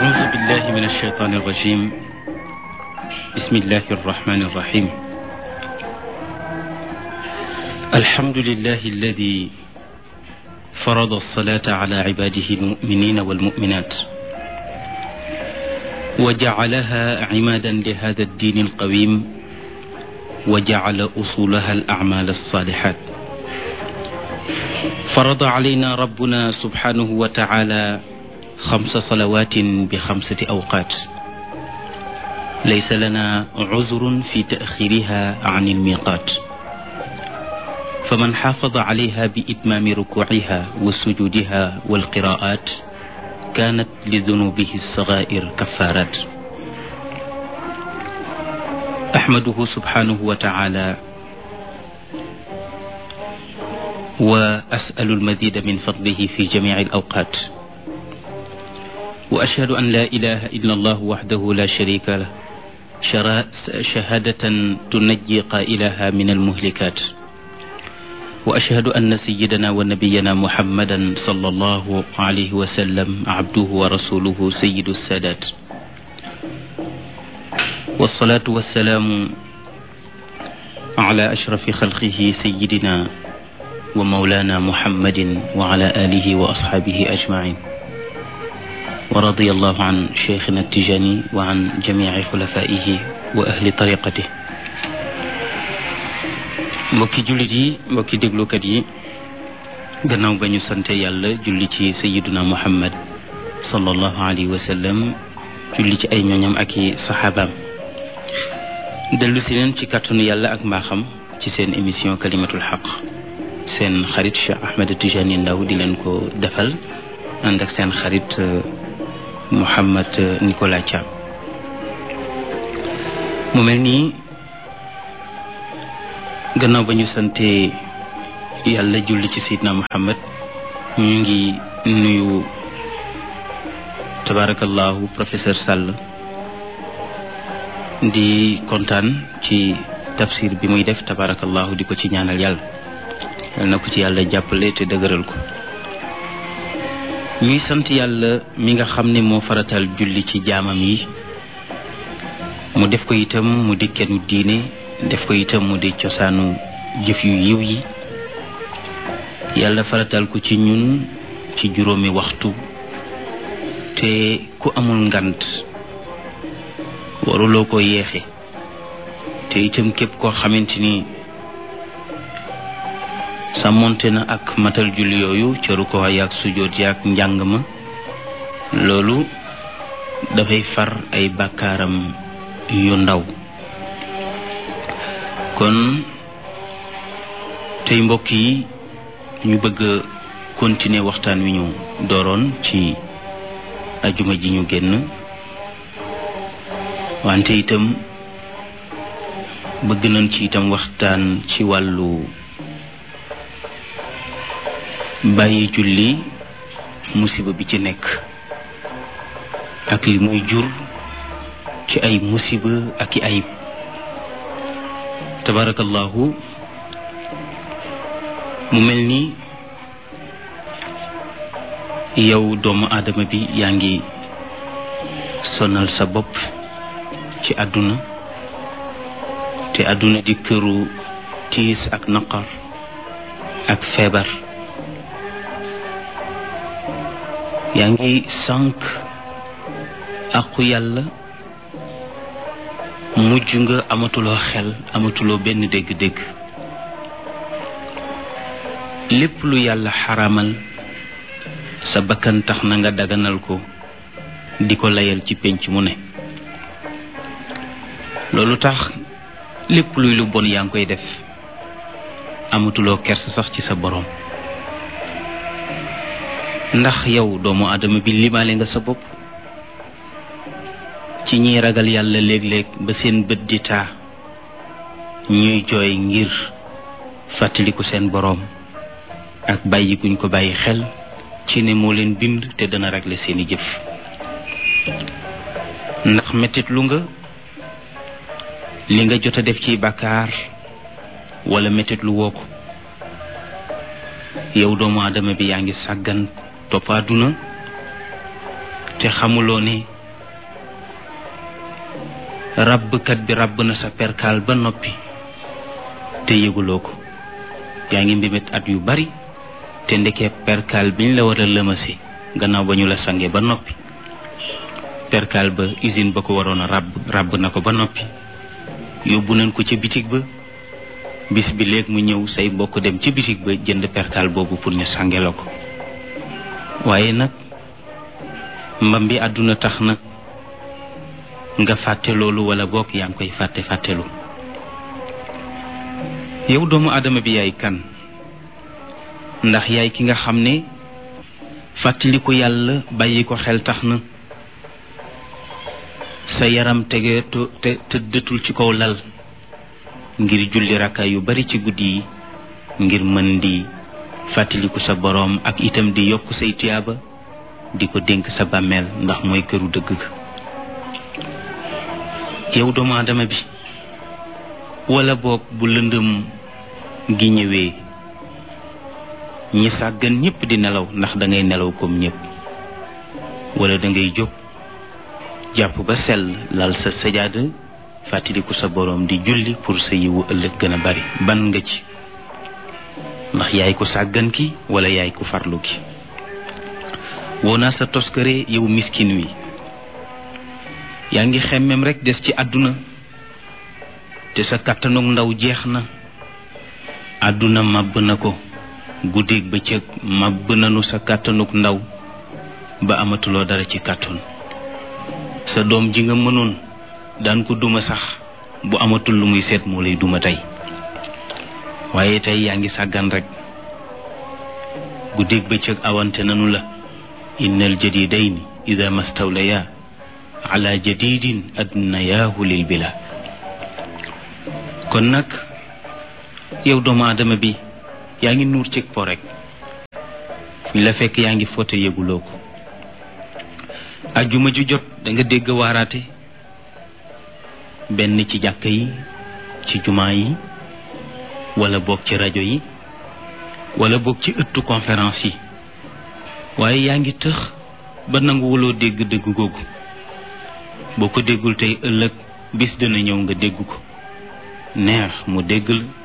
أعوذ بالله من الشيطان الرجيم بسم الله الرحمن الرحيم الحمد لله الذي فرض الصلاة على عباده المؤمنين والمؤمنات وجعلها عمادا لهذا الدين القويم وجعل أصولها الأعمال الصالحات فرض علينا ربنا سبحانه وتعالى خمس صلوات بخمسة أوقات ليس لنا عذر في تأخيرها عن الميقات فمن حافظ عليها بإتمام ركوعها وسجودها والقراءات كانت لذنوبه الصغائر كفارات أحمده سبحانه وتعالى وأسأل المزيد من فضله في جميع الأوقات وأشهد أن لا إله إلا الله وحده لا شريك له شهادة تنجي قائلها من المهلكات وأشهد أن سيدنا ونبينا محمدا صلى الله عليه وسلم عبده ورسوله سيد السادات والصلاة والسلام على أشرف خلقه سيدنا ومولانا محمد وعلى آله وأصحابه أجمعين ورضي الله عن شيخنا التجاني وعن جميع خلفائه وأهل طريقته mbokki jullit yi mbokki déglukat yi gannaaw ba ñu sante yàlla julli ci sayiduna muhammad sallallahu alayhi wa sallam julli ci ay ñooñam ak i saxaabaam dellu si leen ci kàttanu yàlla ak mbaaxam ci seen émission kalimatul xaq seen xarit Cheikh Ahmed Tijani Ndaw di leen ko defal ànd ak seen xarit Mouhamed Nicolas Thiam mu mel nii gannaaw ba ñu sante yàlla julli ci Seydina Muhammad ñu ngi nuyu tabarakallahu professeur Sall di kontaan ci tafsir bi muy def tabarakallahu di ko ci ñaanal yàlla yal na ko ci yàlla jàppale te dëgëral ko ñuy sant yàlla mi nga xam ne moo faratal julli ci jaamam yi mu def ko itam mu di kennu diine def ko itam mu di cosaanu jëf yu yiw yi yàlla faratal ko ci ñun ci juróomi waxtu te ku amul ngant waruloo ko yeexe te itam képp koo xamante ni sàmmonte na ak matal julli yooyu cëru ko yaag sujoot yaag njàng ma loolu dafay far ay bàkkaaram yu ndaw kon tey mbokk yi ñu bëgg a continuer waxtaan wi ñu dooroon ci ajuma ji ñu génn wante itam bëgg nañ ci itam waxtaan ci wàllu bàyyi julli musiba bi ci nekk ak li muy jur ci ay musiba ak i ayib tabarakallahu mu mel ni yow doomu aadama bi yaa ngi sonal sa bopp ci àdduna te àdduna di këru tiis ak naqar ak feebar yaa ngi sànq aqu yàlla mujj nga amatuloo xel amatuloo benn dégg-dégg lépp lu yàlla xaramal sa bakkan tax na nga daganal ko di ko layal ci pénc mu ne loolu tax lépp luy lu bon yaa ngi koy def amatuloo kers sax ci sa boroom ndax yow doomu aadama bi limaale nga sa bopp ci ñiy ragal yàlla léeg-léeg ba seen bët di taa ñuy jooy ngir fàttaliku seen boroom ak bàyyi guñ ko bàyyi xel ci ne moo leen bind te dana régler seeni jëf ndax mettit lu nga li nga jot a def ci bàkkaar wala mettit lu woo ko yow doomu aadama bi yaa ngi sàggan topp àdduna te xamuloo ne ràbbkat bi ràbb na sa perkaal ba noppi te yëguloo ko yaa ngi mbébét at yu bari te ndekee perkaal biñ la war a lëmase gannaaw ba ñu la sange ba noppi perkaal ba usine ba ko waroon a ràbb ràbb na ko ba noppi yóbbu nañ ko ca bitig ba bis bi léeg mu ñëw say mbokk dem ci bitig ba jënd perkaal boobu pour ñu sange la ko waaye nag mbam bi àdduna tax nag nga fàtte loolu wala bokk yaa ngi koy fàtte fàttelu yow doomu aadama bi yaay kan ndax yaay ki nga xam ne fàttali ko yàlla bàyyi ko xel tax na sa yaram tege te tëddatul ci kaw lal ngir julli rakka yu bari ci guddi yi ngir mën di fàttaliku sa boroom ak itam di yokk say tuyaaba di ko dénk sa bàmmeel ndax mooy këru dëgg ga yow doomu aadama bi wala boog bu lëndëm gi ñëwee ñi sàggan ñépp di nelaw ndax da ngay nelaw comme ñépp wala da ngay jóg jàpp ba sell lal sa sajaada fàttaliku sa boroom di julli pour sa yiwu ëllëg gën a bari ban nga ci ndax yaay ko sàggan ki wala yaay ko farlu ki woo naa sa toskare yow miskin wi yaa ngi xemmem rekk des ci àdduna te sa kàttanug ndaw jeex na àdduna màbb na ko guddeeg bëccëg màbb nanu sa kàttanug ndaw ba amatuloo dara ci kàttan sa doom ji nga mënoon daan ko duma sax bu amatul lu muy seet moo lay duma tey waaye tey yaa ngi sàggan rekk guddeeg bëccëg awante nanu la innal jadidayni ida mastawlaya ala jadidin adnayaahu lil bila kon nag yow doomu aadama bi yaa ngi nuur cig po rek fi la fekk yaa ngi foote yëguloo ko ajjuma ju jot da nga dégg waaraate benn ci jàkka yi ci jumaa yi wala boog ci rajo yi wala boog ci ëttu conférence yi waaye yaa ngi tëx ba nanguwuloo dégg dégg googu boo ko déggul tey ëllëg bis dana ñëw nga dégg ko neex mu dégg la